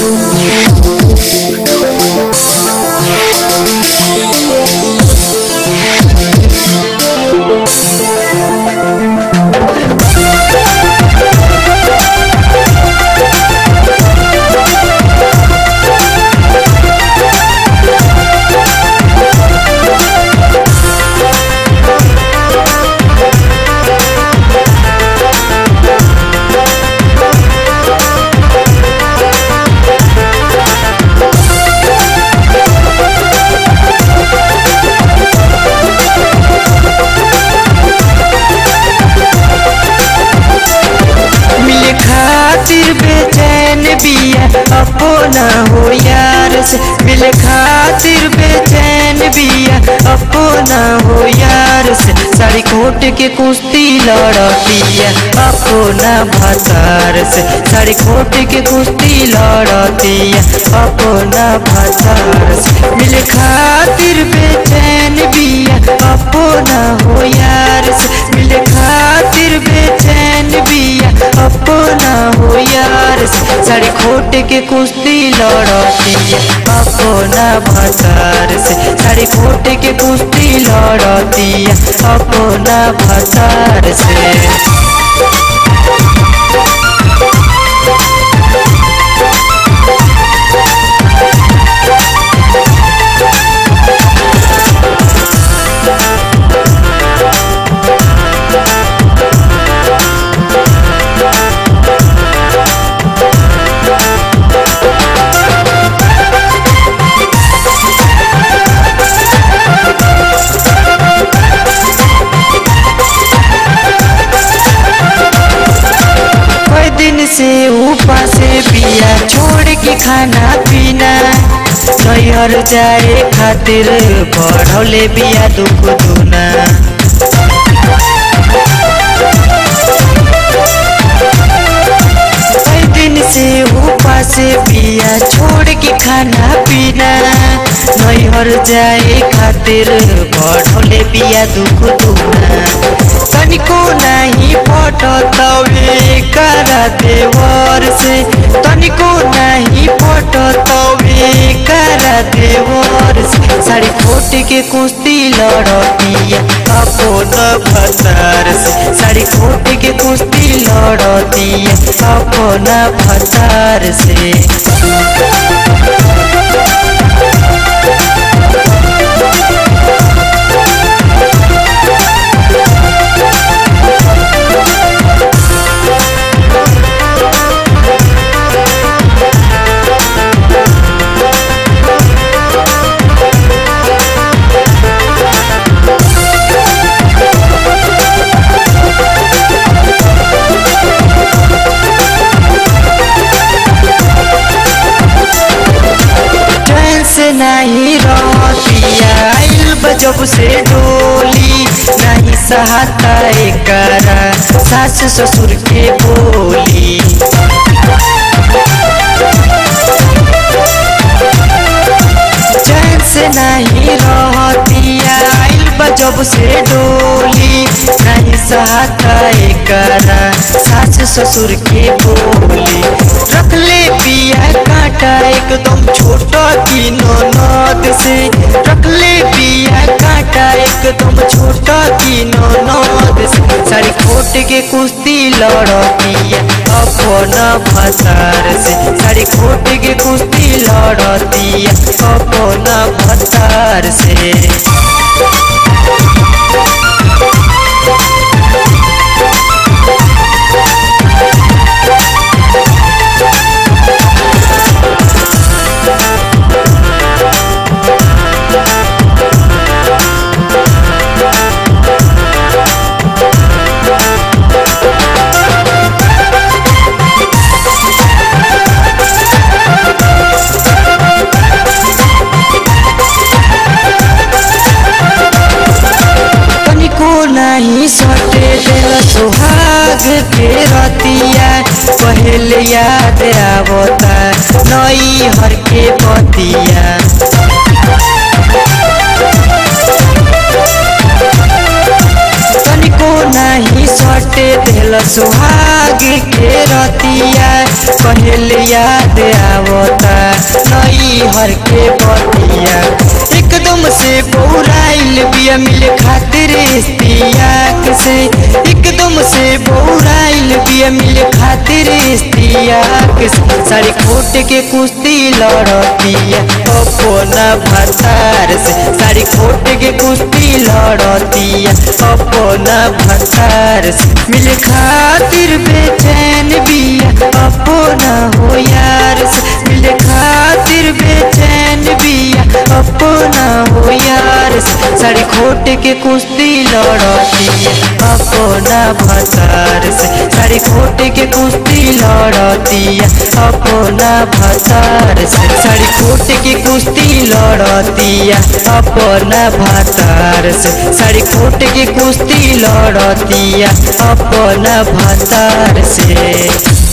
मिले खातिर बेचैन बिया अपना हो यार से मिले खातिर बेचैन बिया अपना हो यार से साड़ी कोट के कुश्ती लड़तिया अपना भतार से साड़ी कोट के कुश्ती लड़तिया अपना भतार से मिले खातिर बेचैन बिया अपना हो यार से मिले खातिर बेचैन बिया अपना हो यार से साड़ी खोट के कुश्ती लड़तिया अपना भतार से साड़ी खोट के कुश्ती लड़तिया अपना भतार से कई दिन से ऊपर से पिया छोड़ के खाना पीना नैहर जाए खातिर बढ़ौले बिया दुख दुना कई दिन से ऊपर से पिया छोड़ के खाना पीना नैहर जाए खातिर बढ़ौले बिया दुख दुना तनिको नहीं पटतवे करा देवर से तनिको नहीं पटतवे करा देवर से साड़ी खोट के कुश्ती लड़तिया अपना भतार से साड़ी खोट के कुश्ती लड़तिया अपना भतार से चैन से नहीं रहतिया आइल बजब से डोली नहीं सहाता एकरा सास ससुर के बोली चैन से नहीं रहतिया आइल बजब से डोली नहीं सहाता एकरा सास ससुर के बोली रख ले पिया कांटा एकदम छोटा की ननद से रख ले पिया कांटा एकदम छोटा की ननद से साड़ी खोट के कुश्ती लड़तिया अपना भतार से साड़ी खोट के कुश्ती लड़तिया अपना भतार से तनिको नहीं सटे दिल सुहाग के रतिया पहले याद आवता नई हर के बतिया तनिको नहीं सटे दिल सुहाग के रतिया पहले याद आवता नैहर के बतिया एकदम से बौराइल बिया मिले खातिर इस्तियाक से एकदम से बौराइल बिया मिले खातिर इस्तियाक से साड़ी खोट के कुश्ती लड़तिया अपना भतार से साड़ी खोट के कुश्ती लड़तिया अपना भतार से मिले खातिर बेचैन बिया अपना हो यार से मिले खातिर बेचैन बिया अपना हो यार से साड़ी खोट के कुश्ती लड़तिया अपना भतार से साड़ी खोट के कुश्ती लड़तिया अपना भतार से साड़ी खोट के कुश्ती लड़तिया अपना भतार से साड़ी खोट के कुश्ती लड़तिया अपना भतार से